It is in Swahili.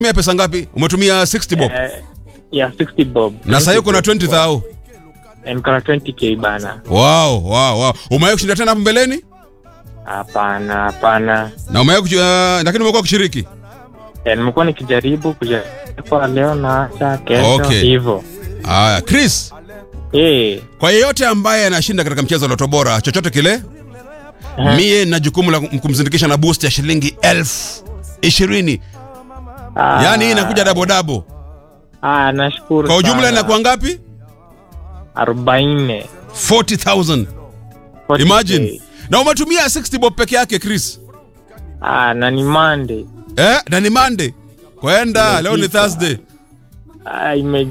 Umetumia pesa ngapi? Umetumia 60 bob. Eh, ya 60 bob. Na sasa hiyo kuna 20 thou. Eh, niko na 20k bana. Wow, wow, wow. Umewahi kushinda tena hapo mbeleni? Hapana, hapana. Na umewahi kuchi- uh, lakini umekuwa kushiriki? Eh, nimekuwa nikijaribu kujaribu kwa leo na acha kesho Okay. hivyo. Haya, Chris, Eh, kwa yeyote ambaye anashinda katika mchezo wa Loto Bora chochote kile, mie na jukumu la kumzindikisha na boost ya shilingi elfu ishirini. ah, Yaani hii inakuja dabo dabo. Ah, nashukuru. Kwa ujumla sana. inakuwa ngapi? 40. 40,000. 40K. Imagine. Na umetumia 60 bob peke yake Chris. Ah, na ni Monday. Eh, na ni Monday. Kwenda, leo ni Imefika. Thursday. Ah, ime